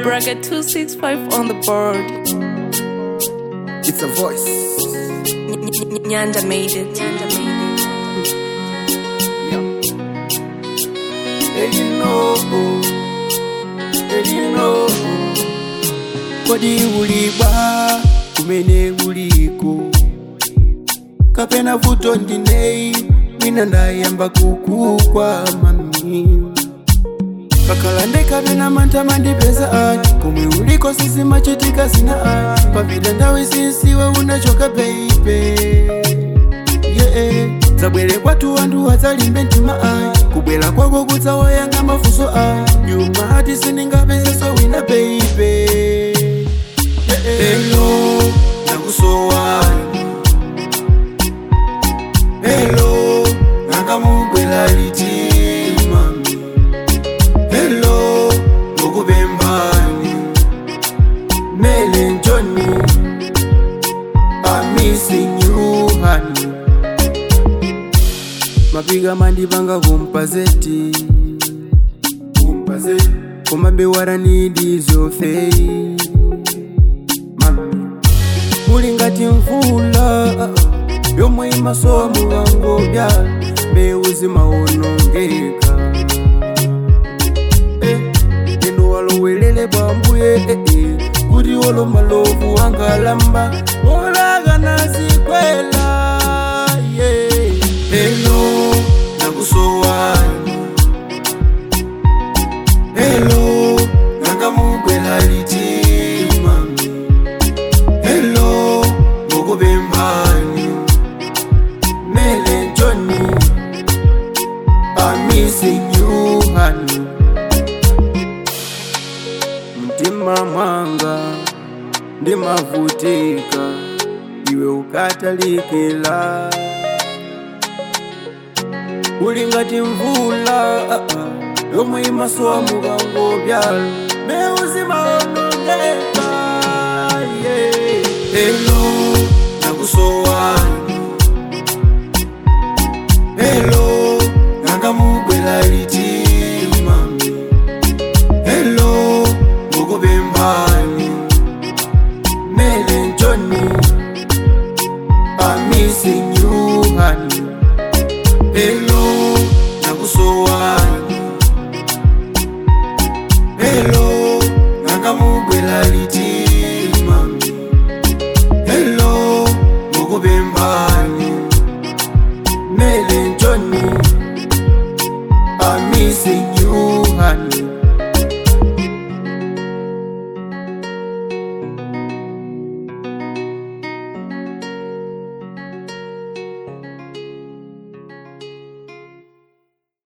Bracket 265 on the board. It's a voice. Nyanja made it. Nyanja made it. And you know, and you know. Kodi uliba kumene uliko kapena vuto ndinei mwina ndayamba kukukwa mami kakhala ndekapena mantha mandipeza ani komwe uliko sisimachitika zina ani pavila ndawe sinsiwe unachoka beibe yeah. zabwere kwathu anthu adzalimbe mtima ayi kubwera kwako kudzawayanga mafunso ayi nyuma ati sindingapezeso wina beibe Hello, nakusowani Hello, nangamubwela litima Hello, ngokubembani Mele njoni I'm missing you honey Mapiga mandipanga kumpazeti Kumpazeti Kumabe waranidi zofei Mami Muli ngati mvula Yomwe imasowa mulango bya Mbewu zimawonongeka Eh, Neno walowelele bwambuye eh, eh, Kuti olo malovu angalamba Olaga nazikwela yeah. Hello, nakusowani Hello, nangamubwela litima Hello, ngokubembani Mele njoni I'm missing you honey Mtima mwanga ndimavutika iwe ukatalikila uli ngati mvula ah, ah, yomwe imasowa mukango byalo mbewu zimaonongeka yeah. Hello, nakusowani Hello, nangamubwela litima Hello, ngokubembani Mele njoni I'm missing you honey Hello, nakusowani Hello, nangamubwela litima